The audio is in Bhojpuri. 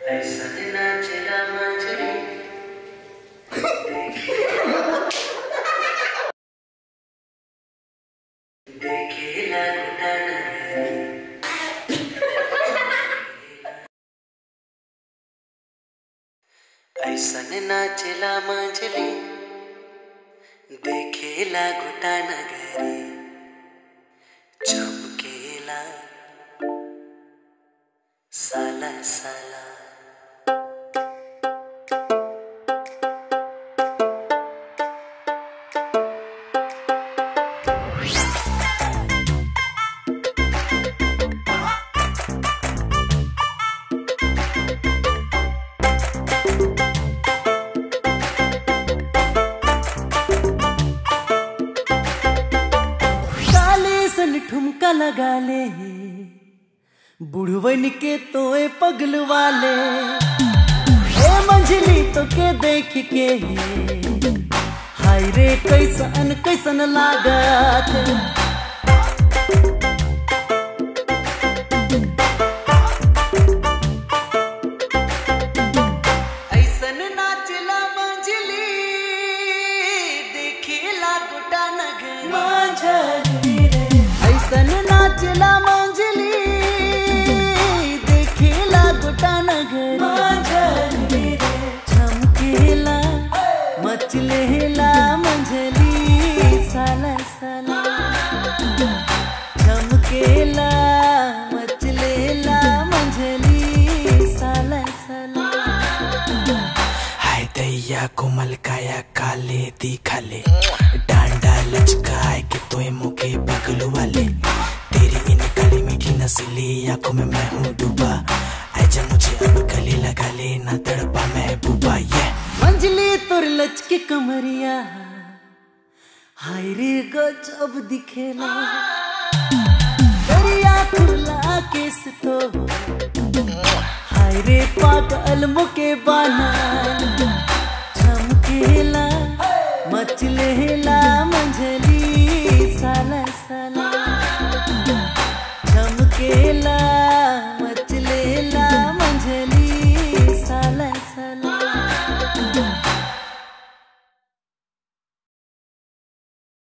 ऐसन नाचला मंजरी देखेला घुटन ऐसन नाचला मंजली देखेला घुटा नगरी चमकेला साला साला काले सन ठुमका लगा ले बुढ़वन के तोए पगल वाले ए मंझली तो के देख के हाय रे कैसन कैसन लागत ऐसन नाचला मंझली देखेला गोटा नगरी ऐसन नाचला मंजली देखेला गोटा नगरी चमकेला मचलेला मंजली साला साला चमकेला मचलेला मंजली साला साला हाय दैया कोमल काया काले दिखाले डांडा लचकाए के तोए मुके बगल वाले तेरी इन काली मीठी नस्ली आंखों में मैं हूँ डूबा आजा मुझे अब गले लगा ले ना तड़पा महबूबा ये मंजली तुर लचके कमरिया हाय रे गजब दिखेला दरिया खुला केस तो हाय रे पागल मुके बाना चमकेला मचलेला मंजली साला साला चमकेला